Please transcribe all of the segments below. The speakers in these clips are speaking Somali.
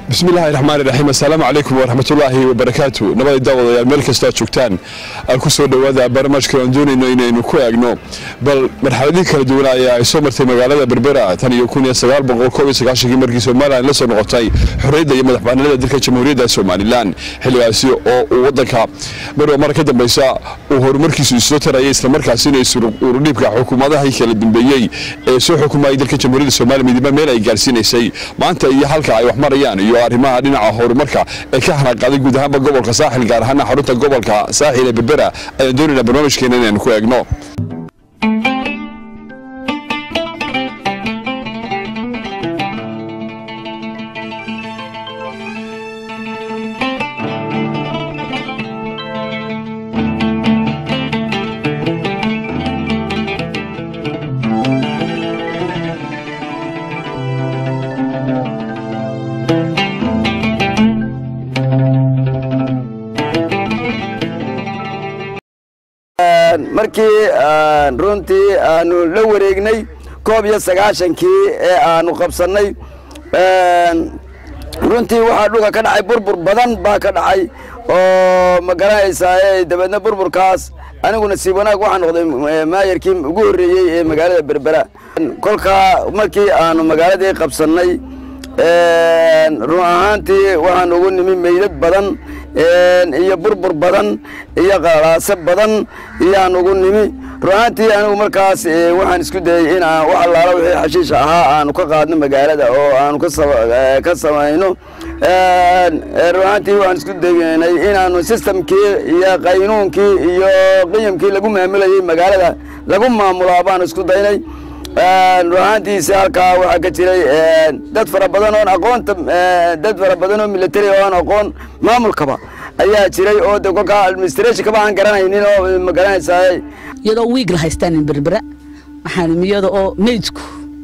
bismillahi raxmaan iraxiim assalaamu calaykum waraxmatullaahi wabarakaatu nabada daawadayaal meel kastoo aad joogtaan aan ku soo dhowaada barnaamijka aan doonayno inaynu ku eegno bal marxaladihii kala duwana ayaa ay soo martay magaalada berbera tan iyo kun iyo sagaal boqol koob iyo sagaashankii markii somalilan la soo noqotay xorriyadda iyo madaxbannaanida dalka jamhuuriyadda somalilan xilligaasi oo uu waddanka marwa mar ka dambeysa uu horumarkiisu isoo tarayay islamarkaasina urudhiibka xukuumadahii kala dambeeyey ee soo xukumayay dalka jamhuuriyadda somaliya midnimo meel ay gaarsiinaysay maanta iyo halka ay wax marayaan iyo arrimaha dhinaca horumarka ee ka hanaqaaday guud ahaanba gobolka saaxil gaar ahaana xarunta gobolka saaxil ee berbera ayaan doonaynaa barnaamijkeena inaynu ku eegno markii runtii aanu la wareegnay koob iyo sagaashankii ee aanu qabsannay runtii waxaa dhulka ka dhacay burbur badan baa ka dhacay oo ma garanaysaa dabeedna burburkaas anigu nasiib wanaag waxaa noqday maayarkii ugu horreeyey ee magaalada berbera kolkaa markii aanu magaaladii qabsannay run ahaantii waxaan ugu nimi meydad badan iyo burbur badan iyo qalaaso badan iyaan ugu nimi runaantii anigu markaas waxaan isku dayey in aan wax allaala wixii xashiisha ahaa aanu ka qaadno magaalada oo aanu ka samayno runaantii waxaan isku daynay inaanu sistamkii iyo qaynuunkii iyo qiyamkii lagu maamulayey magaalada lagu maamulaa baanu isku daynay runaantiisi halkaa waxaa ka jiray dad fara badan oon aqoonta dad fara badan oo military oo aan aqoon maamulkaba ayaa jiray oo de kolkaa administrationkaba aan garanaynin oo ma garanaysaa iyadoo wiig la haystaan berbera waxaan iyada oo meydku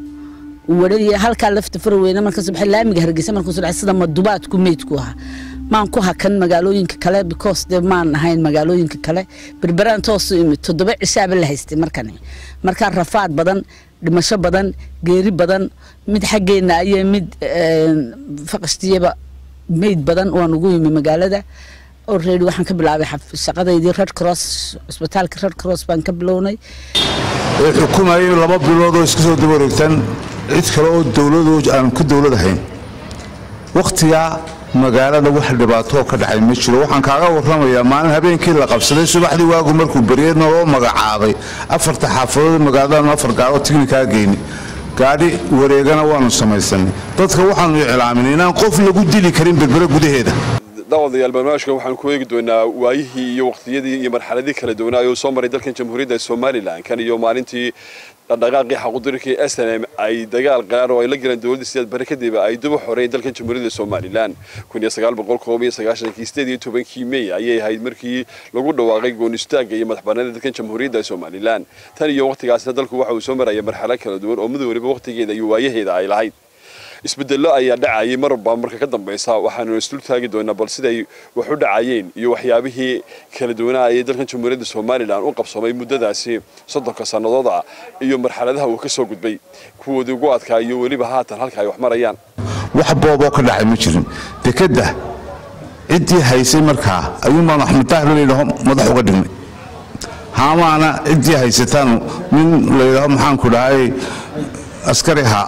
wadhaya halkaa lafta faraweyne marka subax laamiga hargeysa markuu sudhac sida madubaadku meydku ahaa maan ku hakan magaalooyinka kale because dee maan ahayn magaalooyinka kale berberaan toosu imid toddoba cishaaba la haystay markani markaa rafaad badan dhimasho badan geeri badan mid xaggeenna iyo mid faqashtiyaba meyd badan waan ugu yimi magaalada already waxaan ka bilaabay shaqadaydii red cross cusbitaalka red cross baan ka bilownay ee xukumayay laba bilood oo iska soo daba wareegtaan cid kale oo dowlado aan ku dowlad ahayn wakhtigaa magaalada wax dhibaatoo ka dhacay ma jiro waxaan kaaga warramayaa maalin habeenkii la qabsaday subaxdii waagu markuu beryey naloo magacaabay afarta xaafadood magaaladaanu afar gaaroo tignikaa geyni gaadhi wareegana waanu samaysanay dadka waxaanu iclaaminay inaan qof lagu dili karin berbere gudaheeda daawadayaal barnaamijka waxaan ku eegi doonaa waayihii iyo waqtiyadii iyo marxaladii kala duwanaa oo soo maray dalkan jamhuuriyadda somalilan kan iyo maalintii dhaqdhaqaaqii xaqudirkii s n m ay dagaal qaraar oo ay la galeen dowladda siyaad bari kadib ay dib u xoreeyeen dalkan jamhuuriyadda somalilan kun iyo sagaal boqol koob iyo sagaashankii sideed iyo tobankii mey ayay ahayd markii lagu dhawaaqay goon istaagga iyo madaxbannaanida dalkan jamhuuriyadda somalilan tan iyo waqtigaasna dalku waxa uu soo maraya marxalad kala duwan oo mid waliba waqtigeeda iyo waayaheeda ay lahayd isbedello ayaa dhacayay marba marka ka dambeysa waxaanu isdul taagi doonaa bal siday wax u dhacayeen iyo waxyaabihii kala duwanaa ayay dalkan jamhuuriyadda somalilan u qabsoomay muddadaasi soddonka sannadood ah iyo marxaladaha uu ka soo gudbay kuwoodii ugu adkaa iyo weliba haatan halka ay wax marayaan wax booboo ka dhacay ma jirin dekedda ciddii haysay markaa ayuunbaanu axmed daahir layidhaho madax uga dhignay haamaana ciddii haysataanu nin layidhaho maxaanku dhahay askari ahaa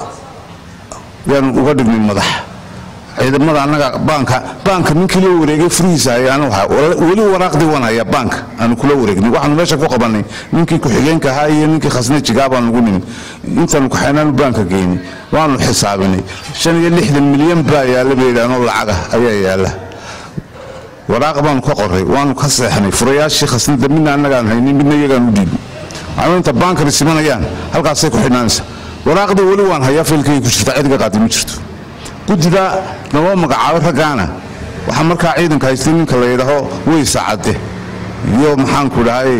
yaanu uga dhignay madax ciidamada annaga baanka baanka ninkii la wareegay furihiisa ayaanu weli waraaqdii waan hayaa baanka aanu kula wareegnay waxaanu meesha ku qabanay ninkii ku-xigeenka ahaa iyo ninkii khasnajigaa baanu ugu nimi intaanu kaxaynaanu baanka geynay waanu xisaabinay shan iyo lixdan milyan baa yaalla bay yidhahnoo lacaga ayaa yaalla waraaq baanu ka qoray waanu ka seexnay furayaashii khasnada midna annagaan haynin midna iyagaan u dhiibin waxaanu inta baanka risimanayaan halkaasay ku xidhnaanaysa waraaqdii weli waan hayaa faylkayga ku jirta cidiga qaadi ma jirto guddida naloo magacaabay raggaana waxaa markaa ciidanka haystay ninka la yidhaaho weysa cadde iyo maxaanku dhahay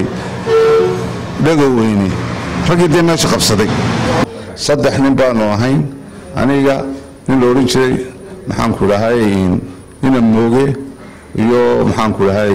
dhagoweyne raggii dee meesha qabsaday saddex nin baanu ahayn aniga nin la odhan jiray maxaanku dhahay ina mooge iyo maxaanku dhahay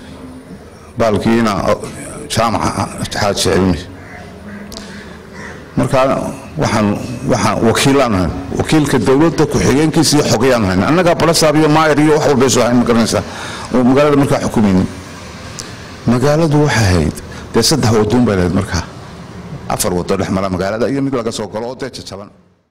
baalkiina jaamaca xaaji cilmi markaa waxaan waxaan wakiilaan ahayn wakiilka dowladda ku-xigeenkiisa iyo xogayaan ahayn annagaa balasaab iyo maayar iyo wax walbaysu ahayn ma garanaysaa oo magaalada markaa xukumaynin magaaladu waxay ahayd dee saddex wadoon bay lahayd markaa afar wado dhex mara magaalada iyo mid laga soo galo oo dee jajaban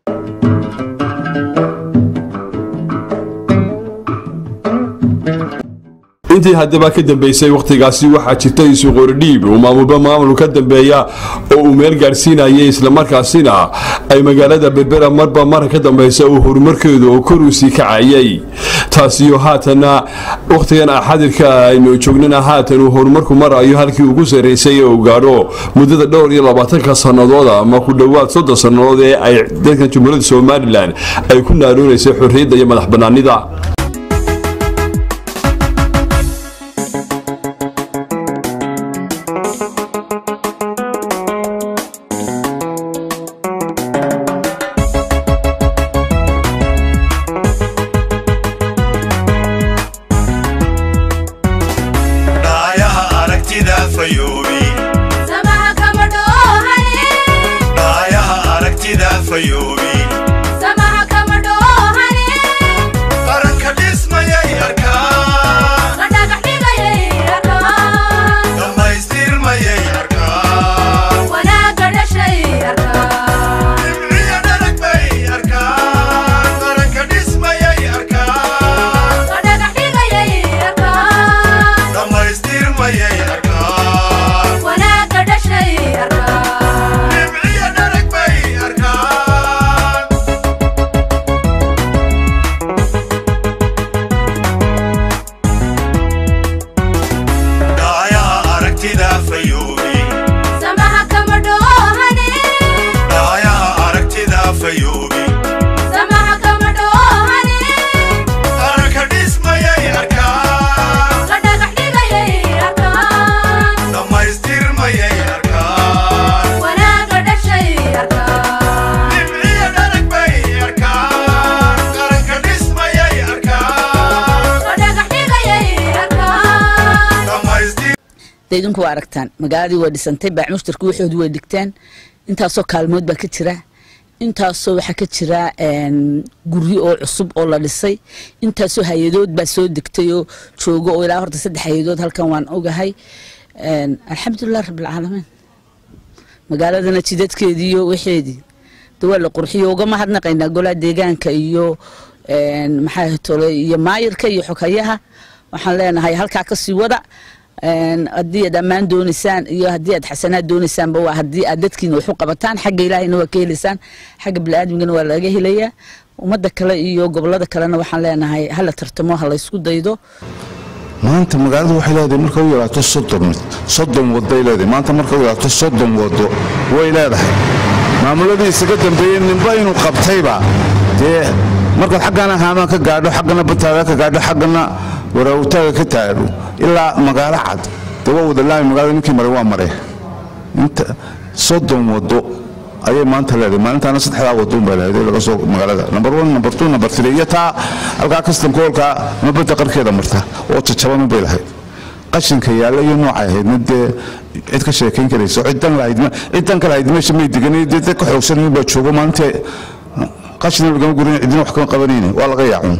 intii haddaba ka dambeysay wakhtigaasi waxaa jirta isuqoordhiib uu maamulba maamul ka dambeeya oo uu meel gaadhsiinayay islamarkaasina ay magaalada berbera marba mar ka dambeysa uu horumarkeedu oo kor uusii kacayay taasiyo haatana wakhtigan xadirka aynu joognana haatan uu horumarku marayo halkii ugu sarraysay ee uu gaadho muddada dhowr iyo labaatanka sannadood ama ku dhowaad soddon sannadood ee ay dadkan jumhuuriyadda somalilan ay ku naaroonaysay xorriyadda iyo madax bannaanida dhaayaha aragtida fayoobi samaha kama dhoohane dhaayaha aragtida fayoobi samaha kama dhoohane qaranka dhismayay arkaa la dhagax dhigayay arkaan dhammaystirmayay arkaa wanaagga dhashay arkaan dhimciya dhalag bay arkaa qaranka dhismayay arkaa la dhagax dhigayay arkaan dhammaystirmayay arkaa wanaagga dhashay arkaan dhimciya dhalag bay arkaa dhaayaha aragtida fayoobi samaha kama dhoohane dhaayaha aragtida fayoobi samaha kama dhoohane qaranka dhismayay arkaa la dhagax dhigayay arkaan dhammaystirmayay arkaa wanaagga dhashay arkaan dhimciya dhalag bay arkaa qaranka dhismayay arkaa la dhagax dhigayay arkaan dhammaystir dee idinku waa aragtaan magaaladii waa dhisantay baac mushtarku waxoodii way dhigteen intaasoo kaalmood baa ka jira intaasoo waxaa ka jira een, guryo oo cusub oo la dhisay intaasoo hay-adood baa soo degtay oo joogo oo ilaa horta saddex hay-adood halkan waan ogahay Een, alxamdulilah rabbilcaalamiin magaaladana jidadkeedii iyo waxeedii de waa la qurxiyo uga mahadnaqaynaa golaha deegaanka iyo een, maxaa tole iyo maayirka iyo xoghayaha waxaan leenahay halkaa kasii wada Een, haddii aad ammaan doonaysaan iyo haddii aad xasanaad doonaysaanba waa haddii aad dadkiina wax u qabataan xagga ilaahayna waa ka helaysaan xagga biniaadmigana waa laga helayaa ummadda kale iyo gobolada kalena waxaan leenahay hala tartamo ha laysku daydo maanta magaaladu waxay leedahay marka u yaraato soddon mid soddon waday leedahay maanta marka u yaraato soddon wado way leedahay maamuladii isaga dambeeyey ninba inuu qabtayba dee markaad xaggana haamaan ka gaadho xaggana bataada ka gaadho xaggana waraawtaaga ka taadho ilaa magaalo cad dee waa wada laami magaalada ninkii maray waa mare inta soddon wado ayay maanta leedahay maalintaana saddexdaa wadoon baa lahayd ee laga soo magaalada number one number two number three iyo taa halkaa kastamka hoolkaa mabadda qarkeeda marta oo jajaban bay lahayd qashinka yaalla iyo noocay ahayd mid dee cid ka sheekayn karaysa oo ciddan lahayd ma- ciddan ka lahayd meesha may deganay dee dad ka xoogsan nin baa joogo maalintii qashina lagama gurin cidina wax kama qabanayne waa laga yaacun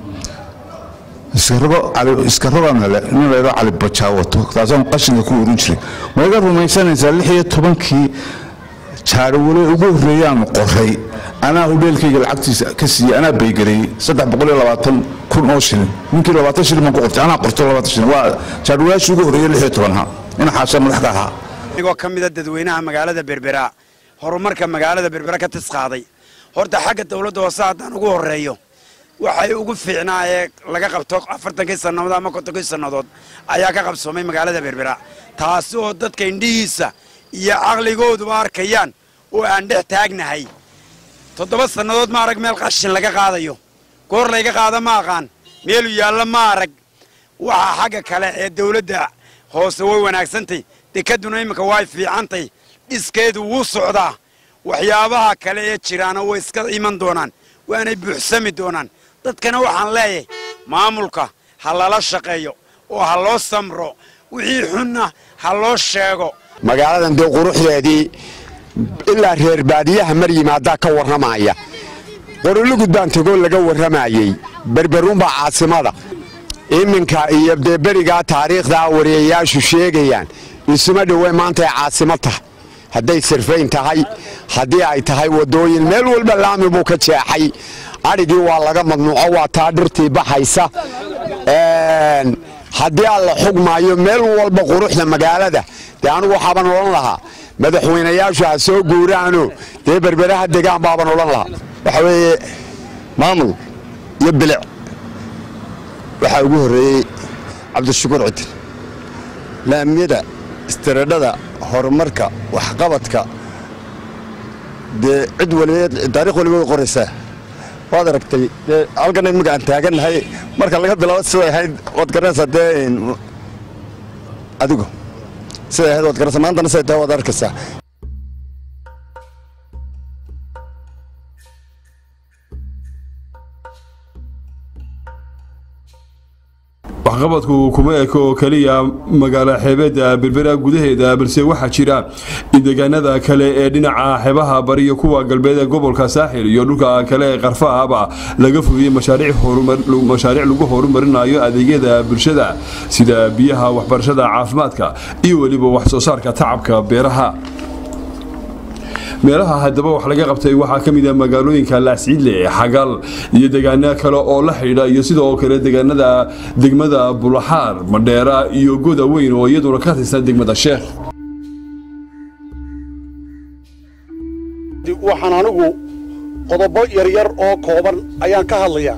iskarogo cali iskarogan hele nin leedo cali bajaawato taasaan qashinka ku urin jiray ma iga rumaysanaysaa lix iyo tobankii jaarowale ugu horreeyaanu qoray anaa hudheelkayga lacagtiisa ka siiyey anaa baygareeyey saddex boqol iyo labaatan kun oo shilin ninkii labaatan shilin baan ku qortay anaa qorto labaatan shilin waa jaarowalaashii ugu horreeyey lix iyo tobanha ina xaasha madax ka ahaa anigoo ka mida dadweynaha magaalada berbera horumarka magaalada berbera ka tisqaaday horta xagga dowladda hoose haddaan ugu horreeyo waxay ugu fiicnaa ee laga qabto afartankii sannadood ama kontonkii sannadood ayaa ka qabsoomay magaalada berbera taasi oo dadka indhihiisa iyo caqligooduba arkayaan oo aan dhex taagnahay toddoba sannadood ma arag meel qashin laga qaadayo goor layga qaada ma aqaan meelu yaalla ma arag waxaa xagga kale ee dowladda hoose way wanaagsantay dekaduna iminka way fiicantay dhiskeedu wuu socdaa waxyaabaha kale ee jiraana way iska iman doonaan waanay buuxsami doonaan dadkana waxaan leeyahay maamulka ha lala shaqeeyo oo ha loo samro wixii xunna ha loo sheego magaaladan dee quruxdeedii ilaa reer baadiyaha mar yimaadaa ka warramaya qorolugud baan tegoo laga warramayey berberuunbaa caasimada iminka iyo dee berigaa taariikhdaa wariyayaashu sheegayaan isuma dhowe maanta ay caasimo tahay hadday sirfayn tahay haddii ay tahay waddooyin meel walba laami buu ka jeexay adhigii waa laga madnuuco waa taa dhirtii baxaysa haddii aan la xugmaayo meel walba quruxda magaalada dee anugu waxaaban odhan lahaa madaxweynayaashu ha soo guuraano dee berberaha degaan baaban odhan lahaa waxa weeye maamul iyo bilic waxaa ugu horreeyey cabdishukuur cidin laamiyada istiradhada horumarka waxqabadka dee cid walibeed taarikh walibeed qoraysaa waad aragtay dee halkan imika aan taagannahay marka laga bilaabo siday ahayd waad garanaysaa dee adigu siday ahayd waad garanaysaa maantana siday tahay waad arkaysaa waxqabadku kuma eko oo keliya magaalo xeebeedda berbera gudaheeda balse waxaa jira in deegaanada kale ee dhinaca xeebaha bariyo kuwa galbeed ee gobolka saaxil iyo dhulka kale ee qarfahaba laga fuliyey mashaariic lagu horumarinayo adeegyada bulshada sida biyaha waxbarashada caafimaadka iyo weliba wax soo saarka tacabka beeraha meelaha haddaba wax laga qabtay waxaa ka mid a magaalooyinka laasciidle xagal iyo deegaano kale oo la xidhiidha iyo sidoo kale deegaanada degmada bulaxaar madheera iyo goda weyn oo iyaduna ka tirsan degmada sheekh waxaan anigu qodobo yaryar oo kooban ayaan ka hadlayaa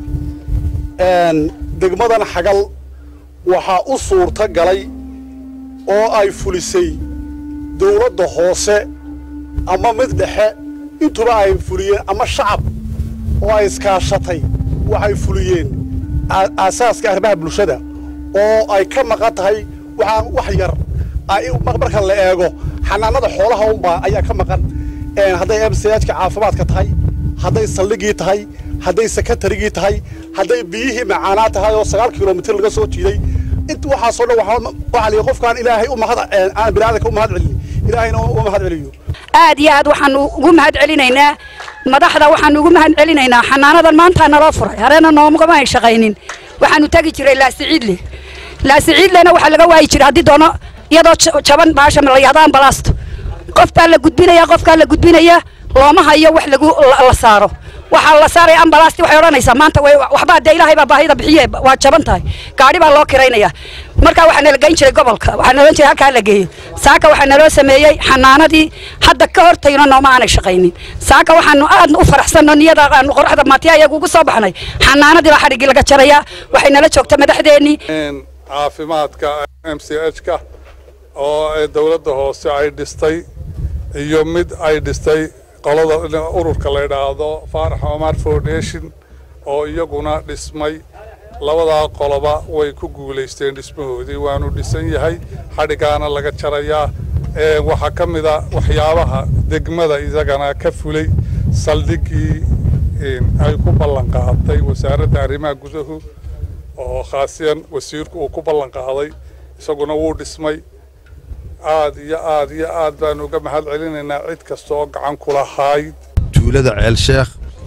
degmadan xagal waxaa u suurta galay oo ay fulisay dawladda hoose ama mid dhexe intuba ay fuliyeen ama shacab oo ay iskaashatay waxay fuliyeen aasaaska arrimaha bulshada oo ay ka maqan tahay waxaan wax yar marka la eego xanaanada xoolaha unbaa ayaa ka maqan hadday emsajka caafimaadka tahay hadday saldhigii tahay hadday sekatarigii tahay hadday biyihii macaanaa tahay oo sagaal kilomitir laga soo jiiday int waxaasoo dhan waxaa lihi qofkaan ilaahay u mahad aan biniaadanka u mahad celin ilaahayna u mahad celiyo aad iyo aad waxaanu ugu mahad celinaynaa madaxda waxaanu ugu mahad celinaynaa xanaanadan maanta naloo furay hareena noomagama ay shaqaynin waxaanu tegi jiray laasiciidle laasiciidlena waxaa laga waayi jiray haddii doono iyadoo jaban baasha la yahdo ambalaasto qof baa la gudbinaya qofkaa la gudbinaya looma hayo wax lagu la saaro waxaa la saaraya ambalaasti waxay odhanaysaa maanta waxbaa dee ilaahay baa baahida bixiye waa jaban tahay gaadhi baa loo kiraynaya markaa waxaa nala geyn jiray gobolka waxaa nala jiray halkaa la geeyo saaka waxaa naloo sameeyey xanaanadii hadda ka hortayno nooma aanay shaqaynin saaka waxaanu aad u faraxsanno niyada aanu qoraxda maatiya iyagu ugu soo baxnay xanaanadii baa xadhiggii laga jarayaa waxay nala joogta madaxdeennii caafimaadka m c h ka oo dowladda hoose ay dhistay iyo mid ay dhistay qolada ururka la yidhaahdo faarax omar foundation oo iyaguna dhismay labadaa qoloba way ku guulaysteen dhismahoodii waanu dhisan yahay xadhigaana laga jarayaa waxaa ka mid a waxyaabaha degmada isagana ka fulay saldhigii ay ku ballan qaaday wasaaradda arrimaha gudahu oo khaasiyan wasiirku uu ku ballan qaaday isaguna wuu dhismay aad iyo aad iyo aad baanu uga mahad celinaynaa cid kasta oo gacan ku lahayd tuulada ceelsheekh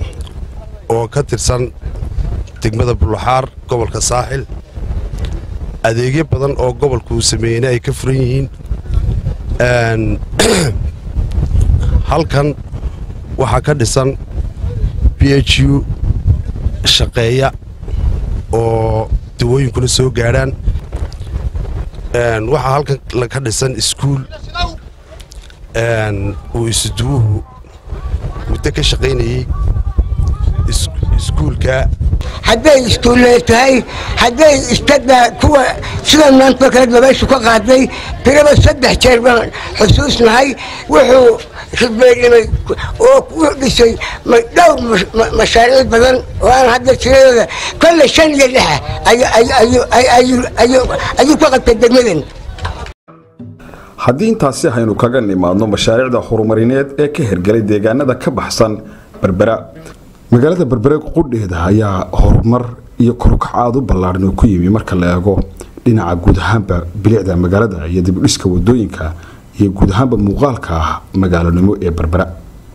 oo ka tirsan degmada bulaxaar gobolka saaxil adeegyo badan oo gobolku uu sameeyeyna ay ka furan yihiin halkan waxaa ka dhisan b h u shaqeeya oo dawooyinkuna soo gaadhaan waxaa halkan ka dhisan iskuul uu isuduwuhu muddo ka shaqaynayey iskuulka hadday iskuulle tahay hadday istada kuwa sida maanta kale dabayshu ka qaaday tiraba saddex jeer baan xusuusnahay wuxuu ribeerimay oo ku dhisay dhowr mashaariic badan oo aan hadda tiradooda kolle shan iyo lixa ayuu ka qabtay degmadan haddii intaasi haynu kaga nimaadno mashaariicda horumarineed ee ka hirgelay deegaanada ka baxsan berbera magaalada berbere qudheeda ayaa horumar iyo korukac aada u ballaadhan oo ku yimi marka la eego dhinaca guud ahaanba bilicda magaalada iyo dibudhiska wadooyinka iyo guud ahaanba muuqaalka ah magaalonimo ee berbera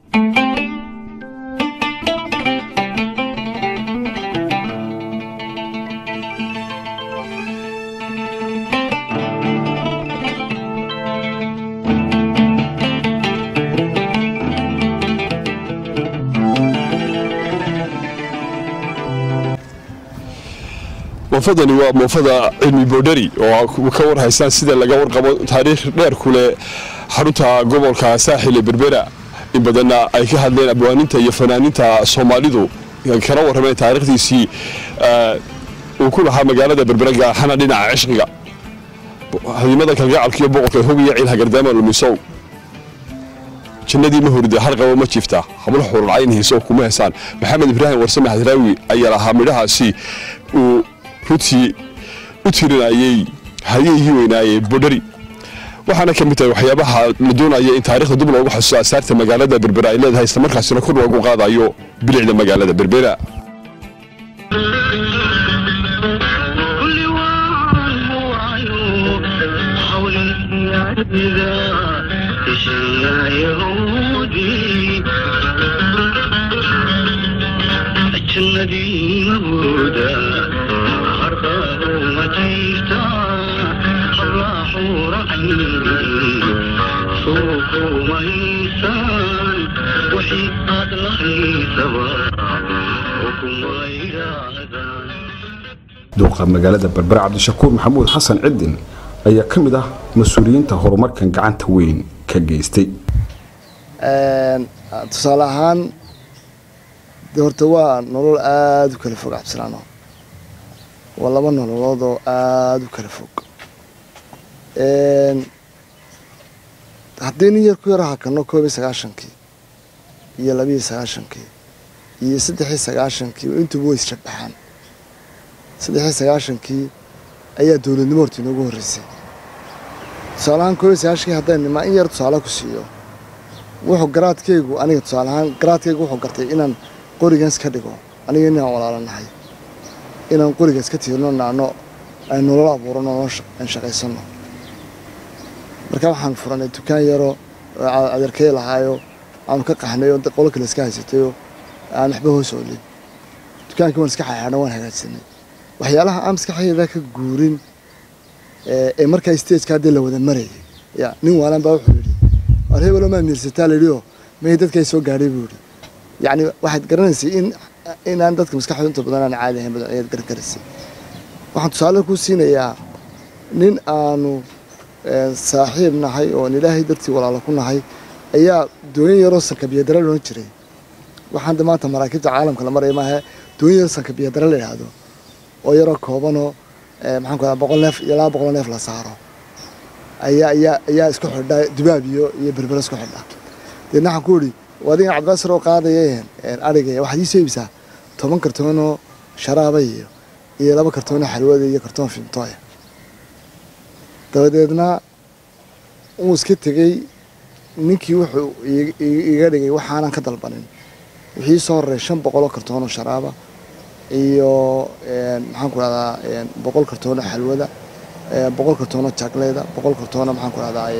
moofadani waa moofada cilmi boodhari oo ka warhaysaan sida laga warqabo taariikh dheer ku leh xarunta gobolka saaxil ee berbera in badanna ay ka hadleen abwaaninta iyo fanaaninta soomaalidu kana warrameen taariikhdiisii uu ku lahaa magaalada berbera gaaxana dhinaca cishqiga hadimada kalgacalka iyo boqorka hogiya ciil hagardaama lumisow jannadii ma hurida har qabo ma jiifta hablo xurulcayn hiiso kuma hesaan maxamed ibraahim warsame hadraawi ayaa lahaa midhahaasi uu runtii u tirinayey hadyihii weynaayee bodhari waxaana ka mid tahay waxyaabaha la doonaya in taarikhda dib loogu xasuuso asaarta magaalada berbera ay leedahay islamarkaasina kor loogu qaadayo bilicda magaalada berbera duuqa magaalada berbera cabdishakuur maxamuud xasan cidin ayaa ka mid ah mas-uuliyiinta horumarkan gacanta weyn ka geystay tusaale ahaan de horta waa nolol aada u kala fog cabdisalaano waa laba nololood oo aada u kala fog haddii nin yar ku yar hakano koob iyo sagaashankii iyo labiiyo sagaashankii iyo saddexii sagaashankii intuba way isjabbaxaan saddexii sagaashankii ayaa dowladnimo horta inoogu horreysay tusaalahaan koob iyo sagaashankii haddaan nimaa in yar tusaale ku siiyo wuxuu garaadkaygu aniga tusaale ahaan garaadkaygu wuxuu gartay inaan qorigan iska dhigo aniga inaan walaalanahay inaan qoriga iska tiirno naano ay nolol abuurano aan shaqaysano marka waxaan furanay dukaan yaro adeerkay lahaayo aanu ka qaxnay oo qolo kale iska haysatayo aan waxba hoos oolin dukaankii waan iska xaxaadhan waan hagaajsanay waxyaalaha aan maskaxdayda ka guurin ee markaa stageka haddii la wada marayay ya nin waalan baa wuxuu yidhi war hebelo maa miirsataa layidhioo may dadkay soo gaadhay buu yidhi yacni waxaad garanaysay in inaan dadka maskaxdooda inta badan aan caadi ahayn badan ayaad gargaraysay waxaan tusaale ku siinayaa nin aanu saaxiib nahay oon ilaahay dartii walaalo ku nahay ayaa dooyin yaroo sankabiyadara loodhan jiray waxaan de maanta maraakiibta caalamka la maraya maahe dooyin yaroo sankabiyadara la yidhaahdo oo yaroo koobanoo maxaan ku dhaha boqol neef iyo laba boqol neef la saaro ayaa ayaa ayaa isku xidha dubaab iyo iyo berbera isku xidha deedna waxaan ku idhi adigan cabdibaasir oo qaadaya arigaya waxaad ii soo iibsaa toban kartoonoo sharaaba iyo iyo laba kartoonoo xalwada iyo kartoon fimtooya dabadeedna wuu iska tegey ninkii wuxuu iga dhigay waxaanan ka dalbanin wixii soo horeey shan boqoloo kartoonoo sharaaba iyo maxaan ku dhahdaa boqol kartoonoo xalwada boqol kartoonoo jagleeda boqol kartoonoo maxaan ku dhahdaa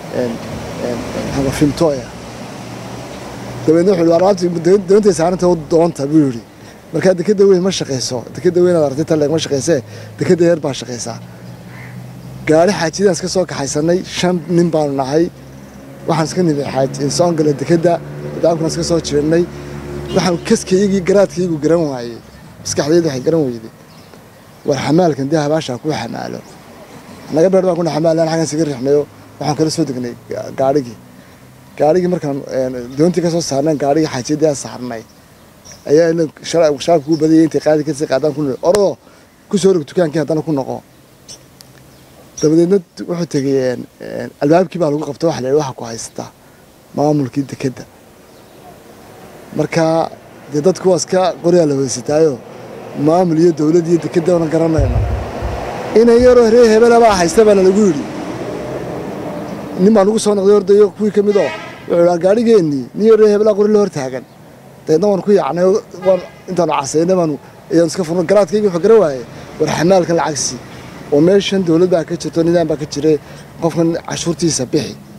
fimtooya dabeedna wuxuu alaabtii doontay saaranta doonta buu yidhi markaa dekeda weyn ma shaqayso dekeda weyn aad aragtay taleeg ma shaqaysee dekeda yar baa shaqaysaa gaari xaajiyadaan iska soo kaxaysanay shan nin baanu nahay waxaan iska nimi xaaji soon gala dekeda daabkuna iska soo jirnay waxaan kaskaygii garaadkaygu garan waayey maskaxdayda waxay garan weyday war xamaalkan dee habaashaa kuu xamaalo naga beer baan kuna xamaalan xaggan isaga rixnayo waxaan kala soo degnay gaarigii gaarigii markaan doontii ka soo saarnayn gaarigii xaajiyadii aan saarnay ayaa shabaabka kuu badayay intay qaadi kasii qaadaan ku orodoo ku soo rog dukaankii haddana ku noqo dabadeedna wuxuu tegay albaabkii baa lagu qabta waxa la yidhi waxa ku haysta maamulkii dekedda marka dee dadku waa iska qoryaa la weysataayo maamul iyo dowlad iyo dekedda ona garanayno inan yaroo reer hebelabaa haysta baana lagu yidhi nin baa nagu soo noqday ordayo kuwii ka mid oo wuxuu idhaa gaadhigeennii nin yar reer hebelaa qori la hor taagan dabeedna waan ku yaacnay waan intaanu casaynay baanu ayaan iska furno garaadkaygii wuxuu garan waayey war xamaalkan lacagsi oo meeshan dowlad baa ka jirto nidaam baa ka jiray qofkan cashuurtiisa bixi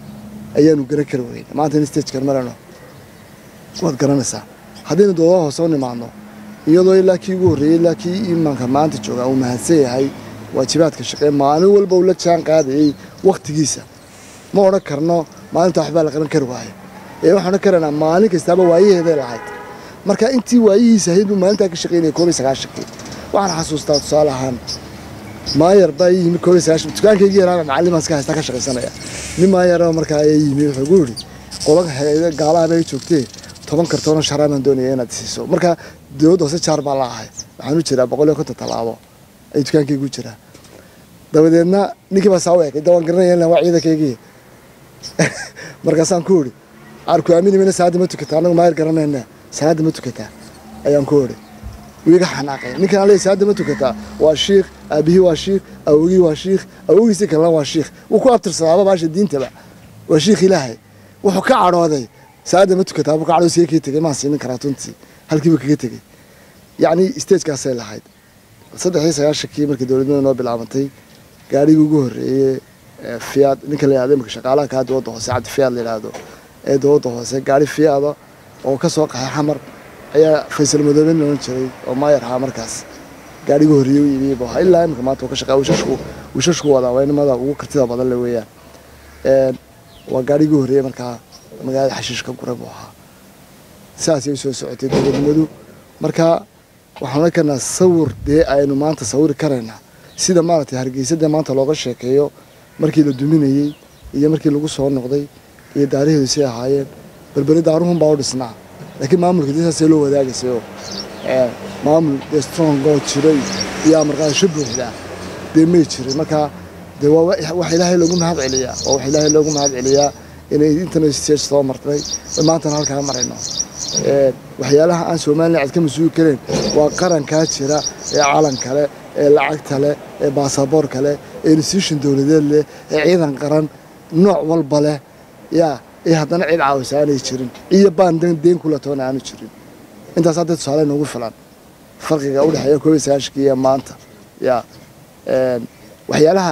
ayaanu garan kari weyne maanta in stagekan marayno waad garanaysaa haddaynu doodaha hoose u nimaadno iyadoo ilaa kii ugu horreeyey ilaa kii imaanka maanta jooga uu mahadsan yahay waajibaadka shaqee maalin walba uu la jaan qaadayey wakhtigiisa ma odhan karno maalinta waxbaa la qaban kari waayo ee waxaan odhan karaynaa maalin kastaaba waayaheeday lahayd marka intii waayihiisa ahayd buu maalintaa ka shaqaynaya koob iyo sagaashankii waxaan xasuustaa tusaale ahaan maayar baa ii yimi koob iyo sagaashan dukaankaygii yaraa macallimaan iska haystaa ka shaqaysanaya nin maayaroo markaa ayaa yimi wuxuu igu yidhi qolan hayada gaalaha bay joogtee toban kartoonoo sharaa baan doonaya inaad siiso marka dowladda hoose jaar baa la ahay waxaan u jiraa boqol iyo konton tallaabo ay dukaankaygu jiraa dabadeedna ninkii baa saa u ekay dawaan garanaya in waa ciidankaygii markaasaan ku idhi aarku aamini mayna salaadda ma tukataa annagu maayar garanayna salaadda ma tukataa ayaan ku idhi wiiga xanaaqay ninkan aley salaadda ma tukataa waa shiikh aabihii waa shiikh awogii waa shiikh awogiisii kalena waa shiikh wuu ku abtirsadaaba baasha diintaba waa shiikh ilaahay wuxuu ka cadhooday salaadda ma tukataa buu ka cadhoo siga kaga tegay maan siinin karaa tuntii halkiiba kaga tegey yacni stagekaasay lahayd saddex iyo sagaashankii markii dowladnimada noo bilaabantay gaadhigii ugu horreeyey fiyaad ninka la yihahdo imika shaqaalaha kaa dowladda hoose cabdi fiyaad la yidhaahdo ee dowladda hoose gaadhi fiyaada oo ka soo qaxay xamar ayaa faysal madoobe loodhan jiray oo maayar ahaa markaas gaadhigii horreeyey u iibiyey buu ahaa ilaa imika maanta uu ka shaqeeya wishashku wishashku wadaa waa nimada ugu kartida badan le weeyaan waa gaadhigii horreeyey markaa magaalada xashiishka gure buu ahaa sidaasay soo socotay dowladnimadu marka waxaan oran karnaa sawir dee aynu maanta sawiri karaynaa sida maaragtay hargeysa dee maanta looga sheekeeyo markii la duminayey iyo markii lagu soo noqday iyo daaraheedu say ahaayeen berberi daaruhun baa u dhisnaa laakiin maamulka dee saasee loo wadaagaysay oo maamul dee strong oo jiray iyo amarqaadasho buuxda dee may jirin marka dee waa wax ilaahay loogu mahad celiyaa waa wax ilaahay loogu mahad celiyaa inay internet stage soo martay maantana halkaa marayno waxyaalaha aan somalilan cid ka mas-uuli karayn waa qarankaa jira ee calan kale ee lacagta leh ee baasaboor kale ee institution dowladeed leh ee ciidan qaran nooc walba leh yaa ee haddana cid caawisa aanay jirin iyo baan deen kula toona aanu jirin intaas hadda tusaale noogu filan farqiga u dhexeeya koob iyo sagaashankii iyo maanta yaa waxyaalaha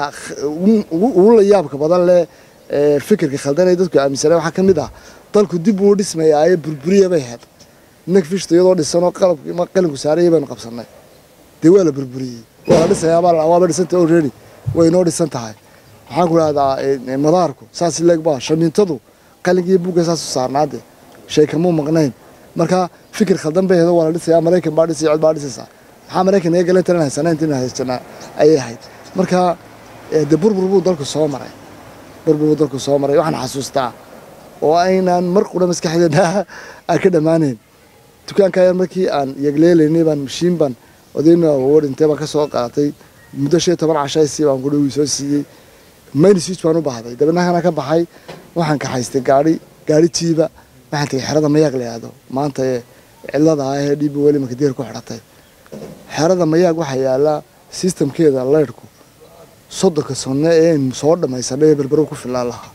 ugu la yaabka badan leh fikirka khaldan ee dadku aaminsaneen waxaa ka mid ah dalku dib uu dhismayaa ee burburiya bay ahayd nagfishta iyadoo dhisanoo qalinku saaraya baynu qabsannay dee waa la burburiyey waa la dhisayaa waaba dhisantay already way inoo dhisan tahay waxaan ku idhahdaa madaarku saas leegba shamiintadu qalinkii buugga saas u saarnaade shay kamuu maqnayn marka fikir khaldan bay ahayd waa la dhisayaa maraykan baa dhisaya cid baa dhisaysaa maxaa maraykan naga galan taran haysanaa intiin haysanaa ayay ahayd marka dee burbur buu dalku soo maray burbur buu dalku soo maray waxaan xasuustaa oo aynaan mar qura maskaxdeena aan ka dhammaanayn dukaanka yar markii aan yagleelaynay baan mashiin baan odayna oo dhintay baan ka soo qaatay muddo shan iyo toban cashaysii baan ku dhawii soo siiyey main switch baan u baahday dabeedna kana ka baxay waxaan kaxaystay gaari gaari jiiba waxaan tagay xerada mayaag la yihahdo maanta ee cilada ah ee dhibi weli makadeer ku xidhatay xerada mayaag waxaa yaallaa sistamkeeda leyrhku soddonka sanno ee aynu soo dhammaysanay ee berbero ku fillaan lahaa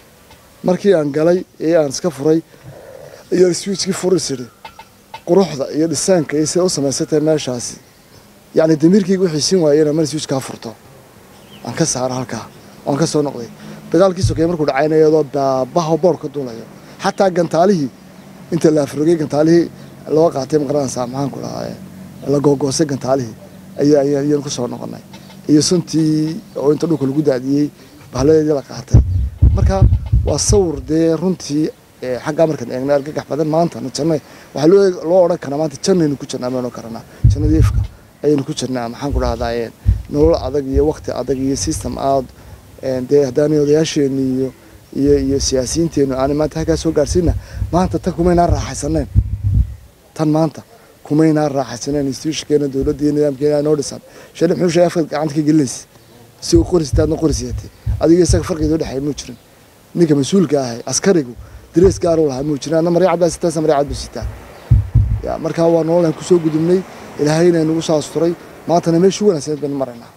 markii aan galay ee aan iska furay iyo switchkii furis idhi quruxda iyo dhisaanka iyo sida u samaysatay meeshaasi yacni damiirkayga wixii siin waayey inaan meel switchkaa furto aan ka saaro halkaa waan ka soo noqday dagaalkii sokeeye markuu dhacayna iyadoo baabaha boor ka duulayo xataa gantaalihii inta la afrogay gantaalihii loo qaatay maqaranaysaa maxaan ku dhahaa la googoosay gantaalihii ayaan ku soo noqonay iyo suntii oo inta dhulka lagu daadiyey bahladeedii la qaatay marka waa sawir dee runtii xaggaa markaan eegna argagax badan maanta janna waxaa loo odhan karaa maanta jannaynu ku jirnaa maynu karanaa jannadii ifka ayaynu ku jirnaa maxaan ku dhahdaa nolol adag iyo waqti adag iyo system aad dee haddaanay odayaasheenni iyo iyo iyo siyaasiyiinteennu aanay maanta halkaa soo gaarsiina maanta tan kumaynaan raaxaysaneen tan maanta kumaynaan raaxaysaneen institutionkeena dowladda iyo nidaamkeena noo dhisan shali muxuu sheegay afkaad gacanta ka gelinaysa si uu qorisitaadna qorisiyatay adiga isaga farqiga u dhexeeya muu jirin ninka mas-uulka ahay askarigu darees gaar u lahaa muu jirin anna marya cad baa sitaa marya cad buu sitaa ya markaa waa nololaan kusoo gudubnay ilaahayna nagu soo asturay maantana meeshii wanaagsaneed baynu maraynaa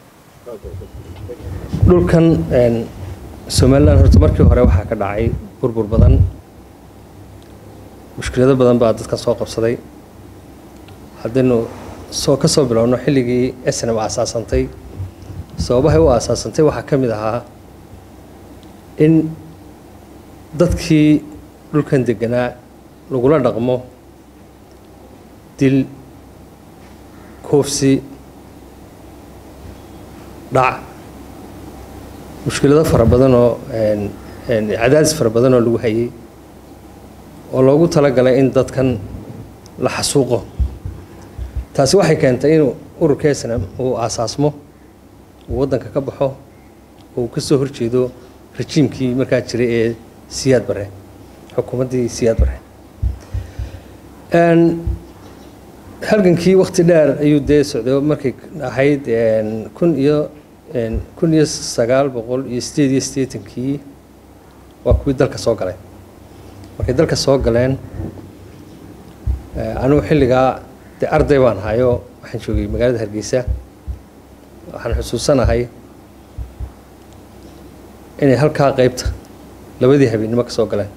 dhulkan somalilan horta markii hore waxaa ka dhacay burbur badan mushkilado badan baa dadkan soo qabsaday haddaynu soo ka soo bilowno xilligii snm aasaasantay sababahay u aasaasantay waxaa ka mid ahaa in dadkii dhulkan deganaa lagula dhaqmo dil koofsi dhac mushkilado fara badan oo cadaadis fara badan oo lagu hayay oo loogu talagalay in dadkan la xasuuqo taasi waxay keentay inuu ururka snm uu aasaasmo uu waddanka ka baxo oo uu ka soo horjeedo rajiimkii markaa jiray ee siyaad bare xukuumaddii siyaad bare halgankii wakti dheer ayuu dee socday markay ahayd kun iyo kun iyo sagaal boqol iyo sideed iyo siddeetankii waa kuwii dalka soo galay markay dalka soo galeen anugu xilligaa dee arday baan hayo waxaan joogay magaalada hargeysa waxaan xusuusanahay inay halkaa qeybta labadii habeennimo ka soo galeen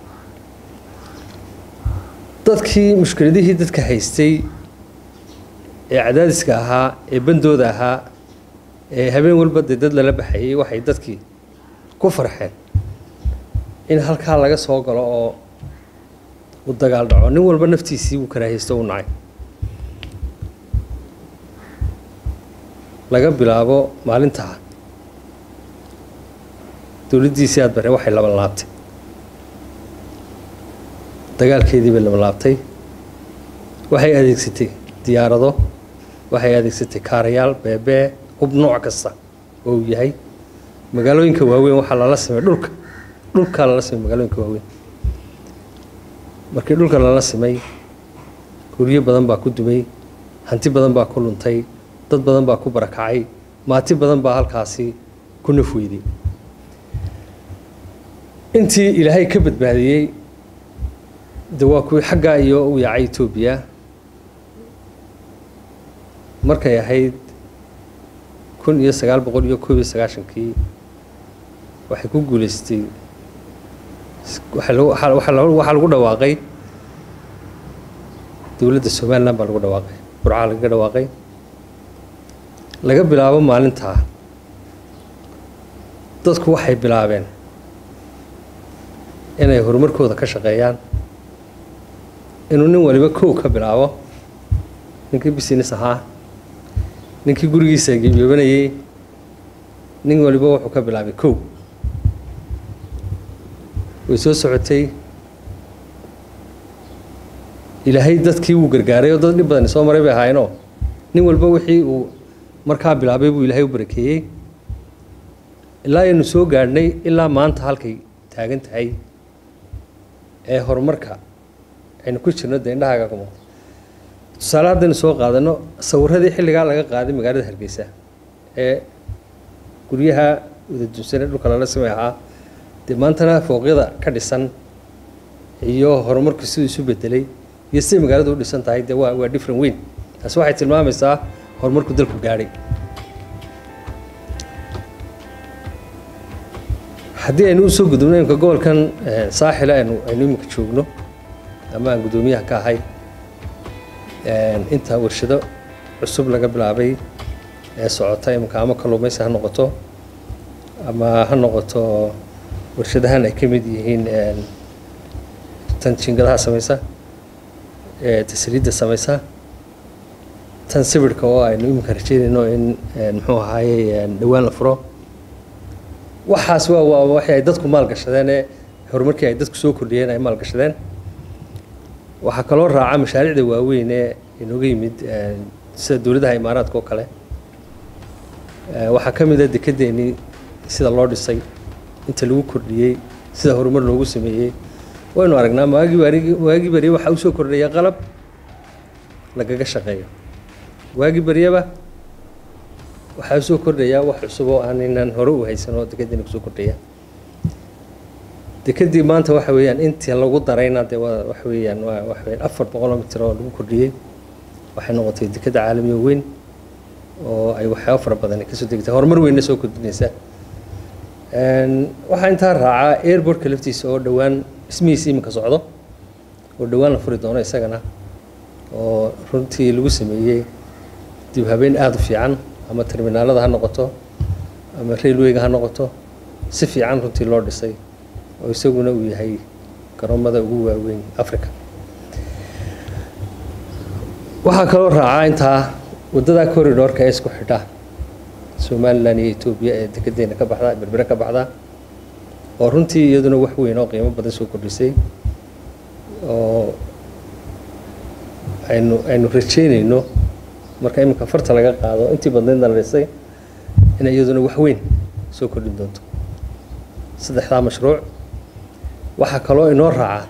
dadkii mushkiladihii dadka haystay ee cadaadiska ahaa ee bandooda ahaa ee habeen walba dee dad lala baxayay waxay dadkii ku farxeen in halkaa laga soo galo oo uu dagaal dhaco nin walba naftiisii uu karaahaysto u nacay laga bilaabo maalintaa dowladdiisii aad bare waxay laban laabtay dagaalkeedii bay laban laabtay waxay adeegsatay diyaarado waxay adeegsatay kaarayaal beebee hub nooc kasta oo uu yahay magaalooyinka waaweyn waxaa lala simay dhulka dhulkaa lala simay magaalooyinka waaweyn markii dhulka lala simay guryo badan baa ku dumay hanti badan baa ku luntay dad badan baa ku barakacay maati badan baa halkaasi ku nafweyday intii ilaahay ka badbaadiyey de waa kuwii xaggaa iyo u yaacay etoobiya markay ahayd kun iyo sagaal boqol iyo koob iyo sagaashankii waxay ku guuleystay waxaa lagu dhawaaqay dowladda somalilan baa lagu dhawaaqay burcaa lagaga dhawaaqay laga bilaabo maalintaa dadku waxay bilaabeen inay horumarkooda ka shaqeeyaan inuu nin waliba kow ka bilaabo ninkii business ahaa ninkii gurigiisa gebyoobanayay nin waliba wuxuu ka bilaabay kow way soo socotay ilaahay dadkii wuu gargaaray oo dad dhib badani soo maray bay ahaayeenoo nin walba wixii uu markaa bilaabay buu ilaahay u barakeeyey ilaa aynu soo gaadhnay ilaa maanta halkay taagan tahay ee horumarka aynu ku jirno dee indhahaaga ka muuqda tusaale haddaynu soo qaadano sawiradii xilligaa laga qaaday magaalada hargeysa ee guryaha wadadunsanee dhulka lala simay ahaa dee maantana fooqyada ka dhisan iyo horumarku siduu isu bedelay iyo siday magaaladu u dhisan tahay dee waa waa different weyn taasi waxay tilmaamaysaa horumarku dalku gaadhay haddii aynu usoo gudubno imika gobolkan saaxila aynu aynu iminka joogno ama aan guddoomiyaha ka ahay inta warshado cusub laga bilaabay ee socota imika ama kalluumaysi ha noqoto ama ha noqoto warshadahan ay ka mid yihiin tan jingadaha samaysa ee tasriidda samaysa tan sawirka oo aynu iminka rajeynayno in muxuu ahaaye dhowaan la furo waxaas waa waa waxay ay dadku maalgashadeen ee horumarkii ay dadku soo kordhiyeen ay maalgashadeen waxaa kaloo raaca mashaariicda waaweyn ee inooga yimid sida dowladaha imaaraadka oo kale waxaa ka mid a dekedeennii sida loo dhisay inta lagu kordhiyey sida horumar loogu sameeyey waynu aragnaa maagii barigi waagii barye waxaa usoo kordhaya qalab lagaga shaqeeyo waagii baryaba waxaa usoo kordhayaa wax cusub oo aanaynan hore u haysan oo dekeddiina kusoo kordhaya dekeddii maanta waxa weeyaan intii lagu darayna dee waa waxa weeyaan waa waxa weeyaan afar boqoloo mitir oo lagu kordhiyey waxay noqotay dekedda caalamiga weyn oo ay waxyaabo fara badan kasoo degtay horumar weynna soo kordhinaysa waxaa intaa raacaa airportka laftiisa oo dhowaan dhismihiisa iminka socdo oo dhowaan la furi doono isagana oo runtii lagu sameeyey dib habeen aada u fiican ama terminaalada ha noqoto ama railwayga ha noqoto si fiican runtii loo dhisay oo isaguna uu yahay garoomada ugu waaweyn africa waxaa kaloo raacaa intaa waddadaa corridorka ee isku xidha somalilan iyo etoobiya ee dekedeena ka baxda berbere ka baxda oo runtii iyaduna wax weyn oo qiimo badan soo kordhisay oo aynu aynu rajeynayno marka iminka farta laga qaado intii badnaydna la dhisay in iyaduna wax weyn soo kordhin doonto saddexdaa mashruuc waxaa kaloo inoo raaca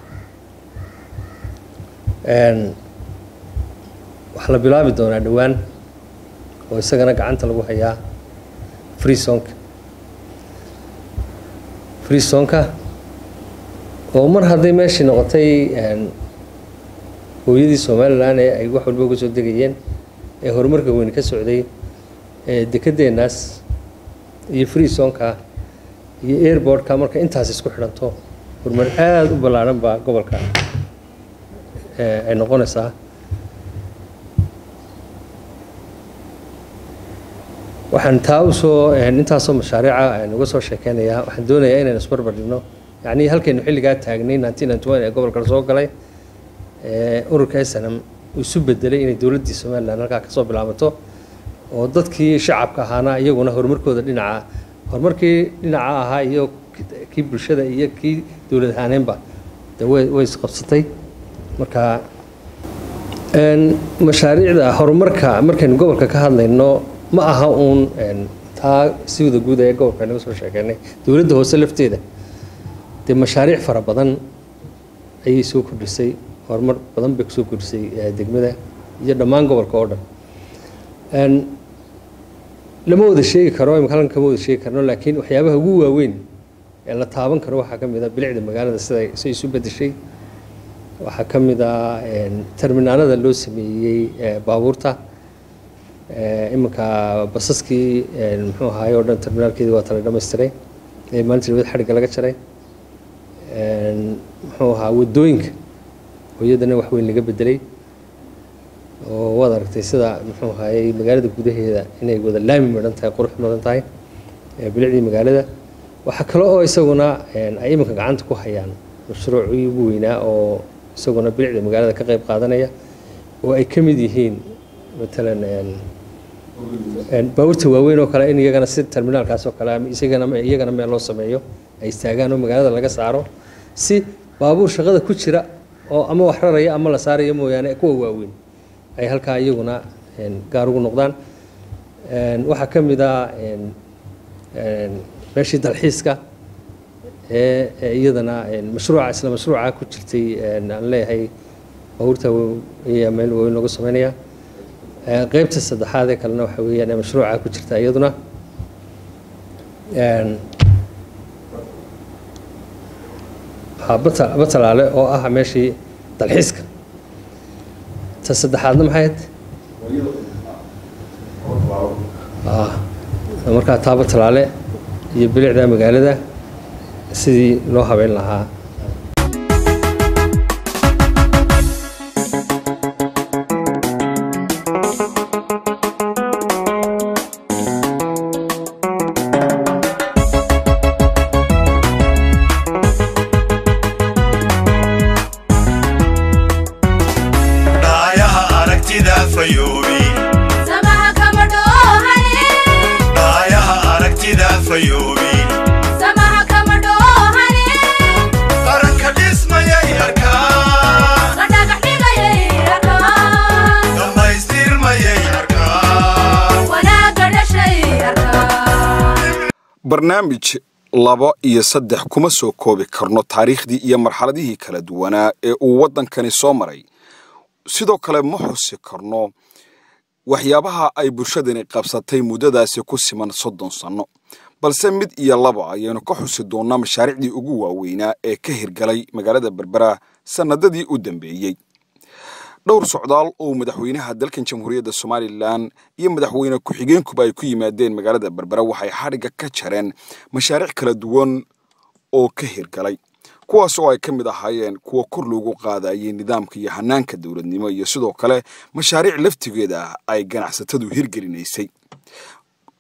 waxaa la bilaabi doonaa dhowaan oo isagana gacanta lagu hayaa freesonka freesonka oo mar hadday meeshii noqotay hooyadii somalilan ee ay wax walba uga soo degayeen ee horumarka weyni ka socday ee dekedeenaas iyo freesonka iyo airbortka marka intaas isku xidhanto horumar aada u ballaaran baa gobolka ay noqonaysaa waxaan taa usoo intaasoo mashaariica uga soo sheekeynayaa waxaan doonayaa inaynu isbarbar dhigno yacnii halkaynu xilligaa taagnay nineteen ninety one ee gobolka soo galay ururka snm uu isu bedelay inay dowladdii somalilan halkaa kasoo bilaabato oo dadkii shacabka ahaana iyaguna horumarkooda dhinaca horumarkii dhinaca ahaa iyo kii bulshada iyo kii dowlad ahaaneenba de way way isqabsatay marka mashaariicda horumarka markaynu gobolka ka hadlayno ma aha uun taa siwada guud ee gobolka naga soo sheekeynay dowladda hoose lafteeda dee mashaariic fara badan ayay soo kordhisay horumar badan bay kusoo kordhisay degmada iyo dhammaan gobolka oo dhan lama wada sheegi karo imika halkan kama wada sheegi karno laakiin waxyaabaha ugu waaweyn ee la taaban karo waxaa ka mid a bilicda magaalada sida siday isu bedeshay waxaa ka mid ah terminaalada loo sameeyey baabuurta iminka basaskii muxuu ahaay oo dhan terminaalkeedii waa tala dhamaystiray ee maalintii labada xadhigga laga jaray muxuu ahaa waddooyinka oo iyadana wax weyn laga bedelay oo waad aragtay sida muxuu ahaayey magaalada gudaheeda inay wada laami madhan tahay qurux madhan tahay bilicdii magaalada waxaa kale oo isaguna ay iminka gacanta ku hayaan mashruucii ugu weynaa oo isaguna bilicda magaalada ka qayb qaadanaya oo ay ka mid yihiin matalan baabuurta waaweyn oo kale in iyagana si terminaalkaas oo kale ama isagana iyagana meel loo sameeyo ay istaagaan oo magaalada laga saaro si baabuur shaqada ku jira oo ama wax raraya ama la saaraya mooyaane kuwa waaweyn ay halkaa iyaguna gaar ugu noqdaan waxaa ka mid ah meeshii dalxiiska ee iyadana mashruuca isla mashruuca ku jirtay aan leeyahay baabuurta ayaa meel waaweyn looga sameynaya qaybta saddexaad ee kalena waxa weeyaan ee mashruuca ku jirta iyaduna batalaale oo ah meeshii dalxiiska ta saddexaadna maxay ahayd markaa taa batalaale iyo bilicda magaalada sidii loo habeyn lahaa dhaayaha aragtida fayoobi samaha kama dhoohane dhaayaha aragtida fayoobi samaha kama dhoohane qaranka dhismayay arkaan la dhagax dhigayay arkaan dhammaystirmayay arkaan wanaagga dhashay arkaan barnaamij labo iyo saddex kuma soo koobi karno taariikhdii iyo marxaladihii kala duwanaa ee uu waddankani soo maray sidoo kale ma xusi karno waxyaabaha ay bulshadani qabsatay muddadaasi ku siman soddon sanno balse mid iyo laba ayaynu ka xusi doonnaa mashaariicdii ugu waaweynaa ee ka hirgalay magaalada berbera sannadadii u dambeeyey dhowr socdaal oo madaxweynaha dalkan jamhuuriyadda somalilan iyo madaxweyne ku-xigeenkuba ay ku yimaadeen magaalada berbera waxay xadhigga ka jareen mashaariic kala duwan oo ka hirgalay kuwaas oo ay ka mid ahaayeen kuwa kor loogu qaadayay nidaamka iyo hanaanka dowladnimo iyo sidoo kale mashaariic laftigeeda ah ay ganacsatadu hirgelinaysay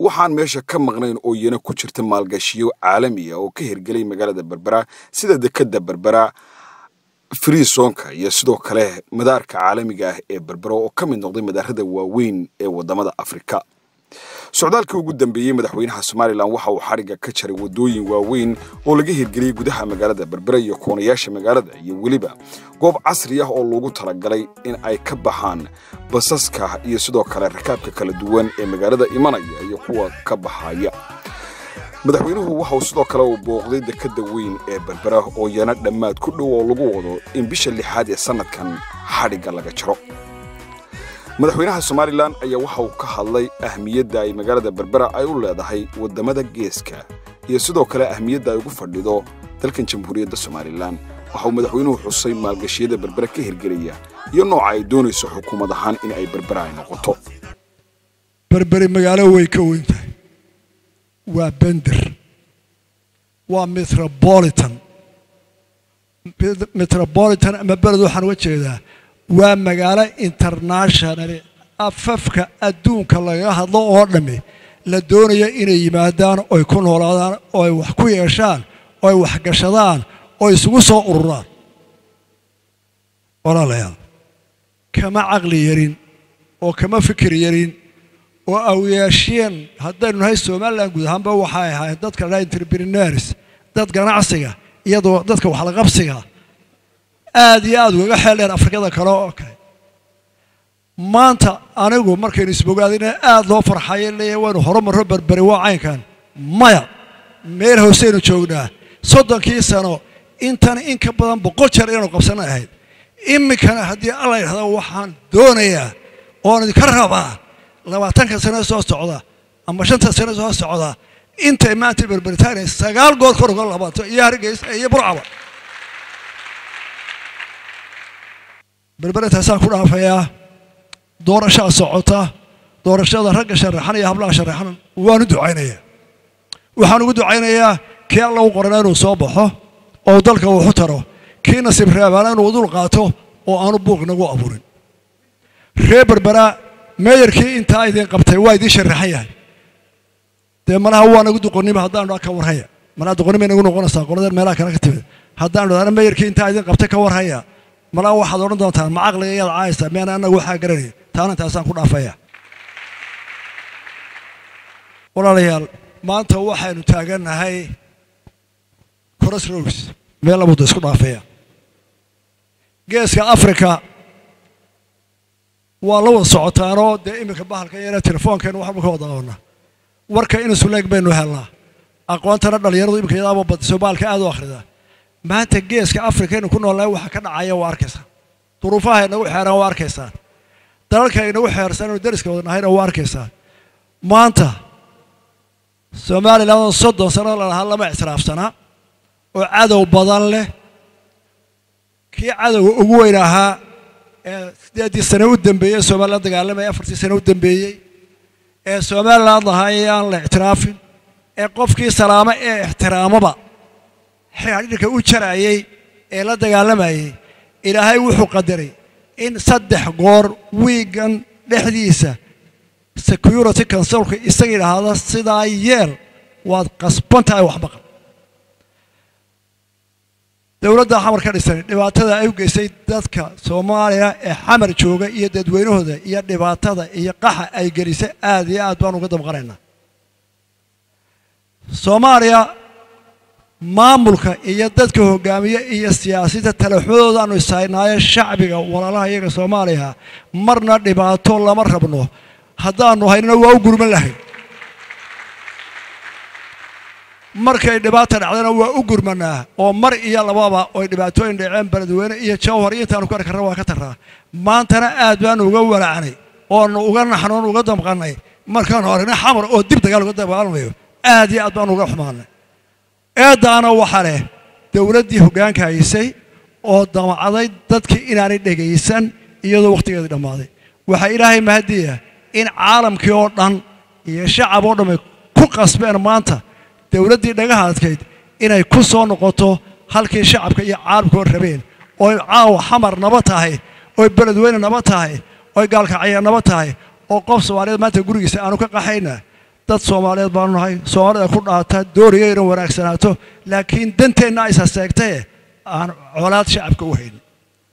waxaan meesha ka maqnayn oo iyana ku jirta maalgashiyo caalamiya oo ka hirgelay magaalada berbera sida dekedda berbera friisonka iyo sidoo kale madaarka caalamiga ah ee berbera oo ka mid noqday madaarada waaweyn ee wadamada afrika socdaalkii ugu dambeeyey madaxweynaha somalilan waxa uu xadhigga ka jaray waddooyin waaweyn oo laga hirgeliyey gudaha magaalada berbera iyo koonayaasha magaalada iyo weliba goob casri ah oo loogu talagalay in ay ka baxaan basaska iyo sidoo kale rakaabka kala duwan ee magaalada imanaya iyo kuwa ka baxaya madaxweynuhu waxa uu sidoo kale uu booqday dekedda weyn ee berbera oo yana dhammaad ku dhow oo lagu wado in bisha lixaad ee sannadkan xadhigga laga jaro madaxweynaha somalilan ayaa waxa uu ka hadlay ahmiyadda ay magaalada berbera ay u leedahay waddamada geeska iyo sidoo kale ahmiyadda ay ugu fadhido dalkan jamhuuriyadda somalilan waxa uu madaxweynuhu xusay maalgashiyada berbera ka hirgelaya iyo nooca ay doonayso xukuumad ahaan in ay berbera ay noqoto berberi magaalo way ka weyn tahay waa bender waa metropolitan metropolitan ama beled waxaan uga jeedaa waa magaalo internationali afafka adduunka lagaga hadlo oo dhammi la doonaya inay yimaadaan oy ku noolaadaan oo ay wax ku yeeshaan oo ay waxgashadaan oo isugu soo ururaan walaalayaal kama caqli yarin oo kama fikir yarin oo awyaasheen haddaynu nahay somalilan guud ahaanba waxay ahaayeen dadka la entrepreneurs dad ganacsiga iyadoo dadka waxlaqabsiga aad iyo aad ugaga xeeldheer afrikada kale oo kale maanta anigu markaynu isbogaadina aad loo farxayo leeyahay waynu horumarro berberi waa caynkan maya meel hooseynu joognaa soddonkii sano intan in ka badan boqol jeer inaynu qabsana ahayd iminkana haddii alla yidhahda waxaan doonayaa oon idinka rabaa labaatanka sano soo socda ama shanta sano soo socda intay maanta berberitaanay sagaal goor kor uga labato iyo hargeysa iyo burcaba berberitaasaan ku dhaafayaa doorashaa socota doorashada ragga sharaxan iyo hablaha sharaxan waanu ducaynayaa waxaan ugu ducaynayaa kii alla u qorana inuu soo baxo oo dalka wuxu taro kii nasiib reebaana inuu dul qaato oo aanu buuq nagu abuurin reer berbera meeyarkii intaa idin qabtay waa idiin sharaxan yahay dee malaha waa nagu duqonnimo haddaanu dhaa ka warhaya malaha duqonnimay nagu noqonaysaa qoladeen meelaha kale ka timid haddaanu dhahna meeyarkii intaa idin qabtay ka warhaya malaha waxaad odhan doontaan ma caqliga iyaad caayaysaa miyaan annagu waxaa garanaya taana intaasaan ku dhaafaya walaalayaal maanta waxaynu taagannahay cross roads meel labuda isku dhaafaya geeska africa waa la wada socotaanoo dee iminka bahalka yara telefoonkeenu waxba ka wada qabana warka inusu leeg baynu helnaa aqoontana dhallinyaradu iminka yadaaba badiso baalka aad u akhrida maanta geeska africa inu ku noolnahay waxa ka dhacaya waa arkaysaa duruufaha inagu xeeran waa arkaysaan dalalka inagu xeersan inu dariska wada nahayna waa arkaysaan maanta somalilan soddon sano lalahaa lama ictiraafsanaa oo cadow badan leh kii cadowga ugu weyn ahaa ee siddeeddii sano u dambeeyey somalilan dagaalamaya afartii sano u dambeeyey ee somalilan lahaa ee aan la ictiraafin ee qofkii salaamo ee ixtiraamaba xidhiidhka u jarayay ee la dagaalamayay ilaahay wuxuu qadaray in saddex goor wiigan dhexdiisa security consulka isaga yidhaahda sidaa yeel waad qasban tahay wax maqan dowladda xamar ka dhisan dhibaatada ay u geysay dadka soomaaliya ee xamar jooga iyo dadweynahooda iyo dhibaatada iyo qaxa ay gelisay aad iyo aad baan uga damqanaynaa soomaaliya maamulka iyo dadka hogaamiye iyo siyaasadda talaxmadooda aanu ishaynaayo shacbiga walaalaha iyaga soomaaliya marna dhibaato lama rabno haddaanu haynana waa u gurman lahayn markay dhibaata dhacdana waa u gurmanaa oo mar iyo lababa oy dhibaatooyin dhaceen beledweyne iyo jawhar iyo intaanu ku arki karna waa ka tarraa maantana aad baanu uga walacnay oonu uga naxnoon uga damqannay markaanu aragnay xamar oo dib dagaal uga dagaalamayo aad iyo aad baanu uga xumaanay eeddaana waxa leh dowladdii hoggaanka haysay oo damacday dadkii inaanay dhegaysan iyadoo wakhtigeedii dhammaaday waxaa ilaahay mahadiya in caalamkii oo dhan iyo shacab oo dhammay ku qasbeen maanta dowladdii dhagaha adkayd inay ku soo noqoto halkii shacabka iyo caalamka oo rabeen ooy caawa xamar naba tahay ooy beledweyne naba tahay ooy gaalkacya naba tahay oo qof soomaaliyeed maanta gurigiisa aanu ka qaxayna dad soomaaliyeed baanu nahay soomaalida ku dhaata dooriga inay wanaagsanaato laakiin danteenna aysa seegtaye aan colaad shacabka u hayn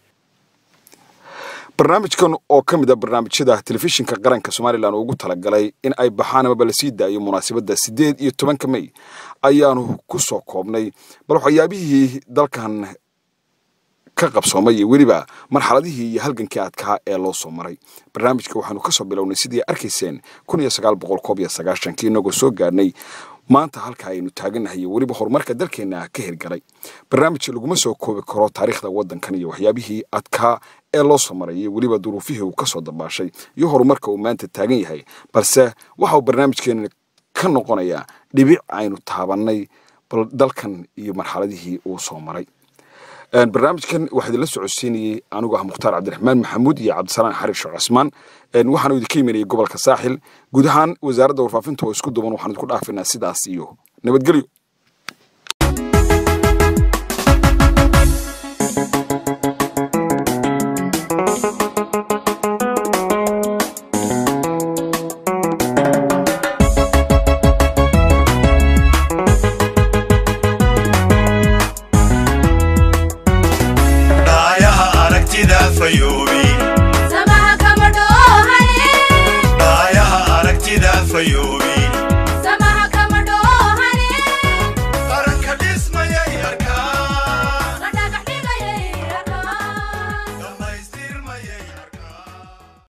barnaamijkan oo ka mid a barnaamijyada telefishinka qaranka somalilan ugu talagalay in ay baxaan amaba la sii daayo munaasabadda siddeed iyo tobanka mey ayaanu ku soo koobnay bal waxyaabihii dalkan ka qabsoomay iyo weliba marxaladihii iyo halgankii adkaa ee loo soo maray barnaamijka waxaanu ka soo bilownay sidii arkayseen kun iyo sagaal boqol koob iyo sagaashankii inagoo soo gaarnay maanta halka aynu taagannahay iyo weliba horumarka dalkeenna ka hirgalay barnaamij laguma soo koobi karo taariikhda waddankan iyo waxyaabihii adkaa ee loo soo maray iyo weliba duruufihii uu ka soo dabaashay iyo horumarka uu maanta taagan yahay balse waxa uu barnaamijkeena ka noqonayaa dhibic aynu taabannay bal dalkan iyo marxaladihii uu soo maray barnaamijkan waxaa idinla socodsiinayey anigu ah mukhtaar cabdiraxmaan maxamuud iyo cabdisalaan xariir sheekh cusmaan waxaanu idinka imanayay gobolka saaxil guud ahaan wasaaradda warfaafinta oo isku duban waxaan idinku dhaafinaa sidaas iyo nabadgelyo